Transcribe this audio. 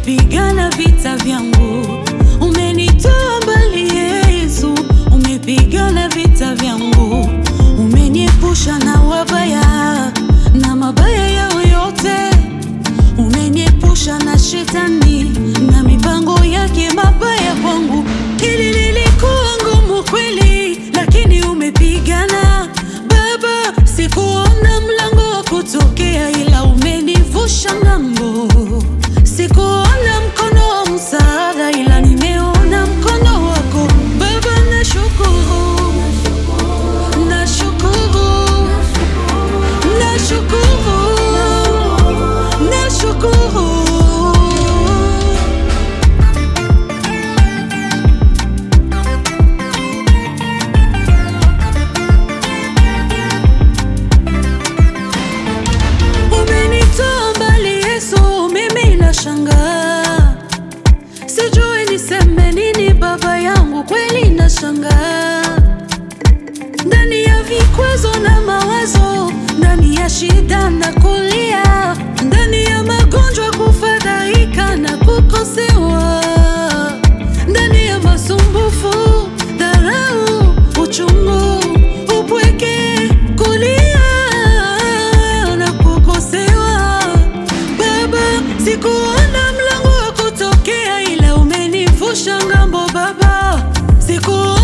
umepigana vita vyangu, umenitoa mbali Yesu, umepigana vita vyangu, umeniepusha na wabaya na mabaya yao yote, umeniepusha na shetani na mipango yake mabaya kwangu. Hili lilikuwa ngumu kweli, lakini umepigana Baba, sikuona mlango wa kutokea, ila umenivusha ng'ambo. Sikuona mkono wa msaada, ila nimeona mkono wako Baba. Nashukuru, nashukuru, nashukuru, nashukuru. Umenitoa mbali Yesu, mimi nashangaa, sijui niseme nini baba yangu, kweli nashangaa, ndani ya vikwazo na mawazo, ndani ya shida na kulia, ndani ya magonjwa, kufadhaika na kukosewa, ndani ya masumbufu, dharau, uchungu, upweke, kulia na kukosewa. Baba, sikuona mlango wa kutokea, ila umenivusha ngambo Baba, sikuona